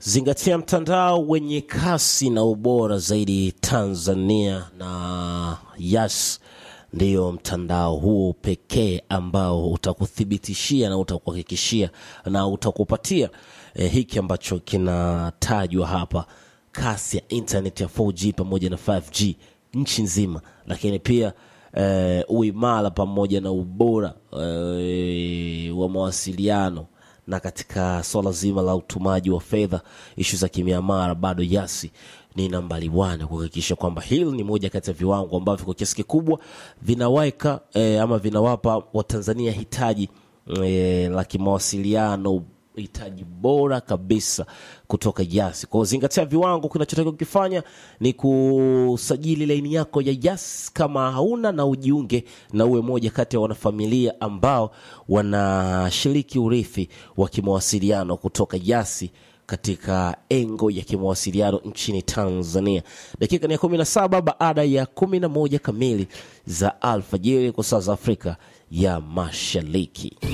Zingatia mtandao wenye kasi na ubora zaidi Tanzania, na Yas ndiyo mtandao huo pekee ambao utakuthibitishia na utakuhakikishia na utakupatia eh, hiki ambacho kinatajwa hapa, kasi ya internet ya 4G pamoja na 5G nchi nzima, lakini pia eh, uimara pamoja na ubora eh, wa mawasiliano na katika swala zima la utumaji wa fedha, ishu za kimiamara, bado Yasi ni nambari wane kuhakikisha kwamba hili ni moja kati ya viwango ambavyo kwa kiasi kikubwa vinaweka eh, ama vinawapa Watanzania hitaji eh, la kimawasiliano hitaji bora kabisa kutoka Yas. Kwa zingatia viwango, kinachotakiwa kukifanya ni kusajili laini yako ya Yas kama hauna, na ujiunge na uwe moja kati ya wanafamilia ambao wanashiriki urithi wa kimawasiliano kutoka Yasi katika engo ya kimawasiliano nchini Tanzania. Dakika ni ya kumi na saba baada ya kumi na moja kamili za alfajiri kwa saa za Afrika ya Mashariki.